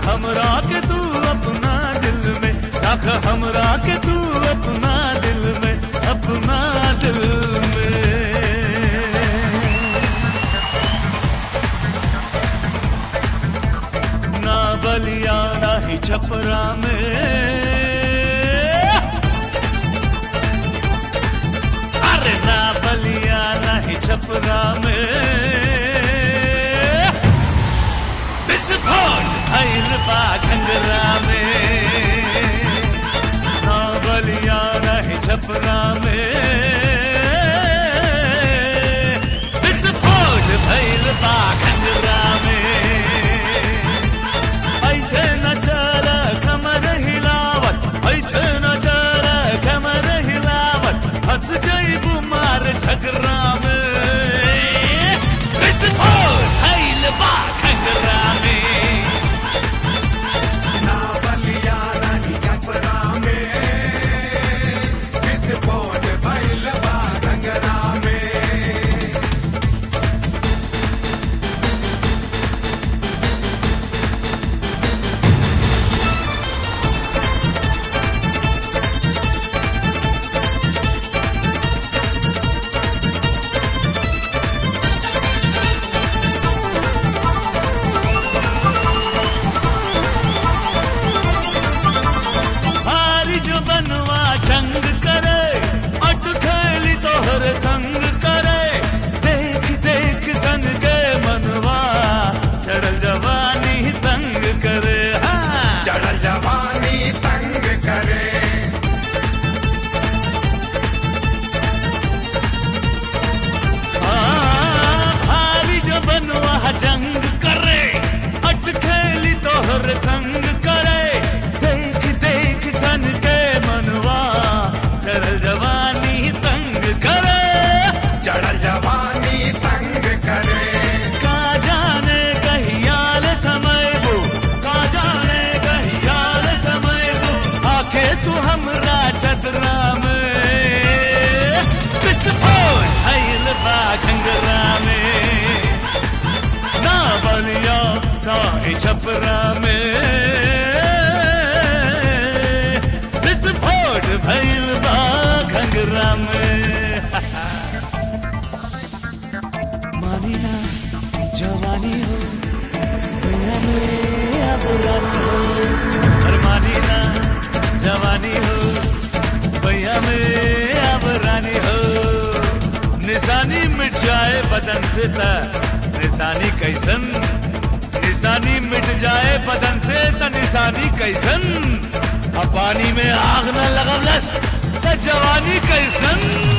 हमरा के तू अपना दिल में रख हमरा के तू अपना दिल में अपना दिल में ना बलिया ना ही छपरा में अरे ना बलिया ना ही छपरा में विस्फोट भइल बा घंगरा में ना बलिया ना ही छपरा में विस्फोट भइल बा घंगरा में ऐसे न चल कमर हिलावत ऐसे न चल कमर हिलावत हंस जइबू मार झगड़ा में विस्फोट भइल बा घंगरा में ना बलिया नहीं छपरा में विस्फोट भइल बा घंगरा में हारी जो बनवा जंग करे अट खेली तोहर संग करे देख देख सन के मनवा चढ़ल जवानी तंग करे हाँ चढ़ल जवानी तंग करे हाँ, भारी जो बनवा जंग करे अट खेली तोहर संग करे देख देख सन के मनवा चढ़ल जवानी तंग करे चढ़ल जवानी तंग करे का जाने कहियाल समय वो का जाने कहियाल समय वो आके तू हमरा चतरा में विस्फोट भइल बा घंगरा में ना बलिया ना ही छपरा में विस्फोट भइल बा घंगरा में मानी ना जवानी हो भैया मेरा बुरानी हो और मानी ना जवानी हो भैया मेरा बुरानी हो निशानी मिट जाए बदन से त निशानी कैसन निशानी मिट जाए बदन से त निशानी कैसन अब पानी में आग न लगवलस त जवानी कैसन